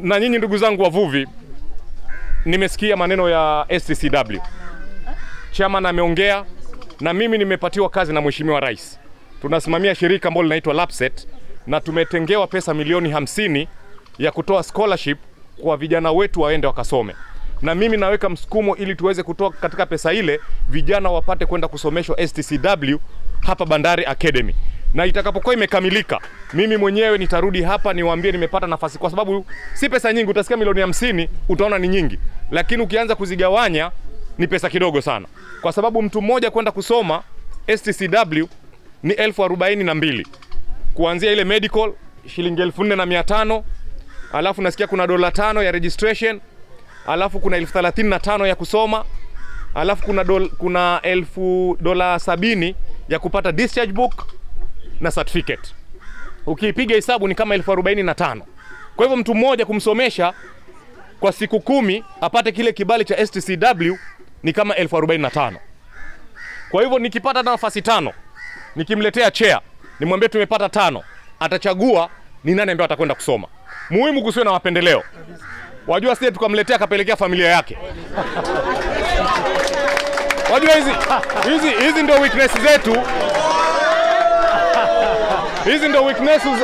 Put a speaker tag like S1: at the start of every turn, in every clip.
S1: na nyinyi ndugu zangu wavuvi, nimesikia maneno ya STCW. Chairman ameongea na mimi nimepatiwa kazi na Mheshimiwa Rais. Tunasimamia shirika ambalo linaitwa Lapset na tumetengewa pesa milioni hamsini ya kutoa scholarship kwa vijana wetu waende wakasome, na mimi naweka msukumo ili tuweze kutoa katika pesa ile vijana wapate kwenda kusomeshwa STCW hapa Bandari Academy, na itakapokuwa imekamilika, mimi mwenyewe nitarudi hapa niwaambie nimepata nafasi, kwa sababu si pesa nyingi. Utasikia milioni hamsini utaona ni nyingi, lakini ukianza kuzigawanya ni pesa kidogo sana, kwa sababu mtu mmoja kwenda kusoma STCW ni elfu arobaini na mbili kuanzia ile medical shilingi elfu nne na mia tano alafu nasikia kuna dola tano ya registration, alafu kuna elfu thelathini na tano ya kusoma, alafu kuna, dol, kuna elfu dola sabini ya kupata discharge book na certificate. Ukiipiga hesabu ni kama elfu arobaini na tano. Kwa hivyo mtu mmoja kumsomesha kwa siku kumi apate kile kibali cha STCW ni kama elfu arobaini na tano. Kwa hivyo nikipata nafasi tano nikimletea chair nimwambie tumepata tano, atachagua ni nani ambaye atakwenda kusoma. Muhimu kusiwe na mapendeleo. Wajua sije tukamletea akapelekea familia yake. Wajua hizi hizi hizi ndio weakness zetu. Hizi ndio weaknesses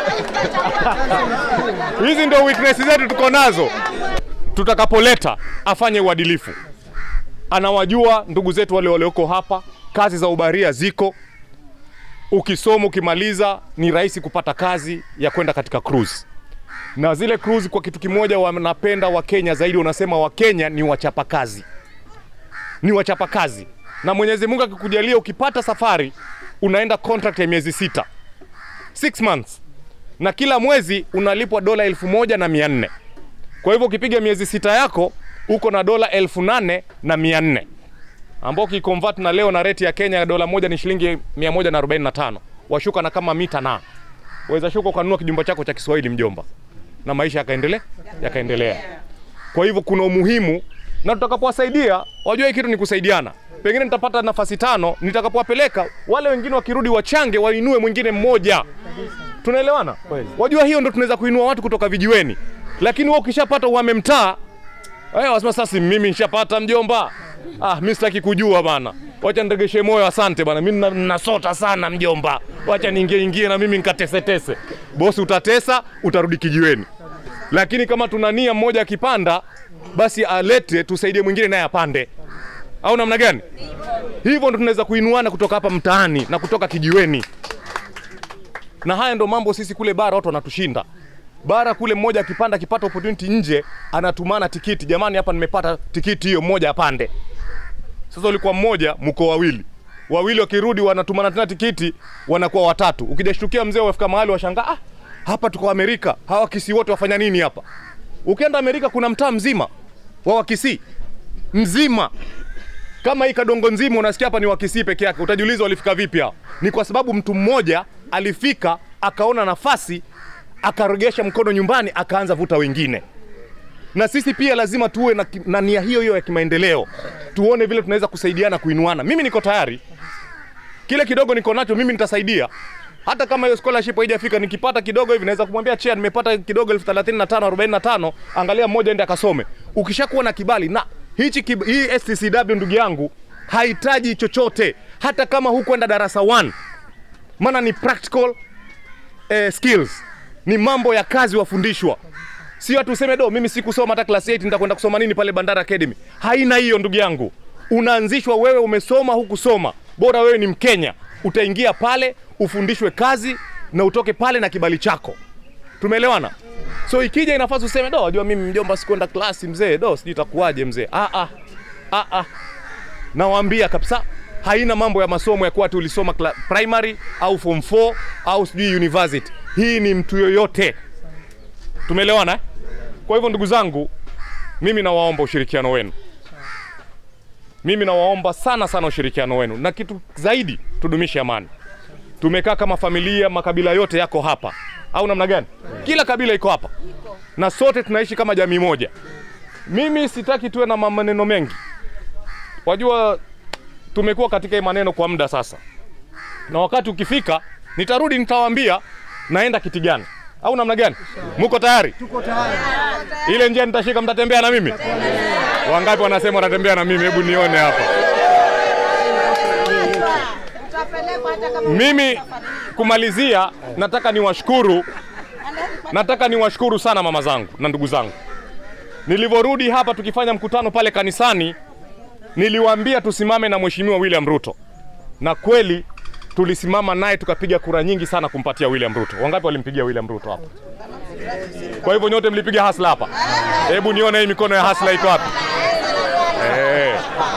S1: hizi ndio weakness zetu tuko nazo. Tutakapoleta afanye uadilifu, anawajua ndugu zetu wale walioko hapa, kazi za ubaria ziko ukisoma ukimaliza, ni rahisi kupata kazi ya kwenda katika cruise. Na zile cruise kwa kitu kimoja wanapenda Wakenya zaidi, unasema Wakenya ni wachapakazi, ni wachapakazi. Na Mwenyezi Mungu akikujalia, ukipata safari unaenda contract ya miezi sita, six months, na kila mwezi unalipwa dola elfu moja na mia nne. Kwa hivyo ukipiga miezi sita yako uko na dola elfu nane na mia nne ambao ukiconvert na leo na rate ya Kenya dola moja ni shilingi 145. Washuka na kama mita na waweza shuka ukanunua kijumba chako cha Kiswahili mjomba, na maisha yakaendelea yakaendelea. Kwa hivyo kuna umuhimu, na tutakapowasaidia, wajua hii kitu ni kusaidiana. Pengine nitapata nafasi tano, nitakapowapeleka wale wengine wakirudi wachange, wainue mwingine mmoja. Tunaelewana? Wajua hiyo ndo tunaweza kuinua watu kutoka vijiweni, lakini wewe ukishapata uhame mtaa, eh, wasema sasa mimi nishapata mjomba Ah, mimi sitaki kujua bana. Wacha ndegeshe moyo, asante bana. Mimi nasota sana mjomba. Wacha niingie ingie na mimi nikatesetese. Bosi utatesa, utarudi kijiweni. Lakini kama tuna nia mmoja akipanda, basi alete tusaidie mwingine naye apande. Au namna gani? Hivyo ndo tunaweza kuinuana kutoka hapa mtaani na kutoka kijiweni. Na haya ndo mambo sisi kule bara watu wanatushinda. Bara kule mmoja akipanda akipata opportunity nje anatumana tikiti, jamani, hapa nimepata tikiti hiyo, mmoja apande. Sasa ulikuwa mmoja, mko wawili, wawili wakirudi wanatumana tena tikiti, wanakuwa watatu. Ukijashtukia mzee, wafika mahali washangaa, ah, hapa tuko Amerika, hawa Kisii wote wafanya nini hapa? Ukienda Amerika kuna mtaa mzima wa Wakisii mzima kama hii Kadongo nzima, unasikia hapa ni Wakisii peke yake. Utajiuliza walifika vipi hao? Ni kwa sababu mtu mmoja alifika akaona nafasi akaregesha mkono nyumbani akaanza vuta wengine. Na sisi pia lazima tuwe na, na nia hiyo hiyo ya kimaendeleo, tuone vile tunaweza kusaidiana kuinuana. Mimi niko tayari, kile kidogo niko nacho mimi nitasaidia, hata kama hiyo scholarship haijafika, nikipata kidogo hivi naweza kumwambia chair, nimepata kidogo elfu thelathini na tano arobaini na tano angalia mmoja ende akasome. Ukishakuwa na kibali na hichi kib, hii STCW ndugu yangu hahitaji chochote, hata kama hukwenda darasa 1 maana ni practical eh, skills ni mambo ya kazi wafundishwa, sio watu useme do, mimi sikusoma hata class 8 nitakwenda kusoma nini pale Bandari Academy. Haina hiyo ndugu yangu, unaanzishwa wewe, umesoma hukusoma, bora wewe ni Mkenya, utaingia pale ufundishwe kazi na utoke pale na kibali chako. Tumeelewana? So ikija inafaa useme do, wajua mimi mjomba sikwenda klasi mzee, do sijui itakuwaje mzee. Ah, ah, ah, ah. Nawaambia kabisa haina mambo ya masomo ya kuwa ati ulisoma primary au form 4 au sijui university. Hii ni mtu yoyote. Tumeelewana eh? Kwa hivyo ndugu zangu, mimi nawaomba ushirikiano wenu, mimi nawaomba sana sana ushirikiano wenu, na kitu zaidi, tudumishe amani. Tumekaa kama familia, makabila yote yako hapa, au namna gani? Kila kabila iko hapa na sote tunaishi kama jamii moja. Mimi sitaki tuwe na maneno mengi, wajua tumekuwa katika hii maneno kwa muda sasa, na wakati ukifika nitarudi nitawaambia naenda kiti gani. au namna gani? Muko tayari?
S2: Tuko tayari.
S1: Ile njia nitashika, mtatembea na mimi? Wangapi wanasema watatembea na mimi? Hebu nione hapa. Mimi kumalizia, nataka niwashukuru, nataka niwashukuru sana mama zangu na ndugu zangu. Nilivyorudi hapa tukifanya mkutano pale kanisani, niliwaambia tusimame na Mheshimiwa William Ruto, na kweli tulisimama naye tukapiga kura nyingi sana kumpatia William Ruto. Wangapi walimpigia William Ruto hapa? Kwa hivyo nyote mlipiga hasla hapa. Hebu nione hii mikono ya hasla iko wapi? Eh.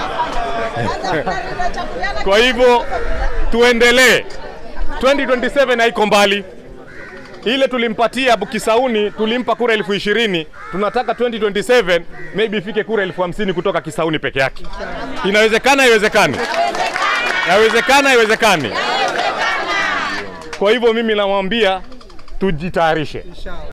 S1: Kwa hivyo tuendelee. 2027 haiko mbali. Ile tulimpatia Kisauni tulimpa kura elfu ishirini. Tunataka 2027 maybe ifike kura elfu hamsini kutoka Kisauni peke yake. Inawezekana, haiwezekani? Yawezekana, haiwezekani? Kwa hivyo mimi namwambia tujitayarishe.
S2: Inshallah.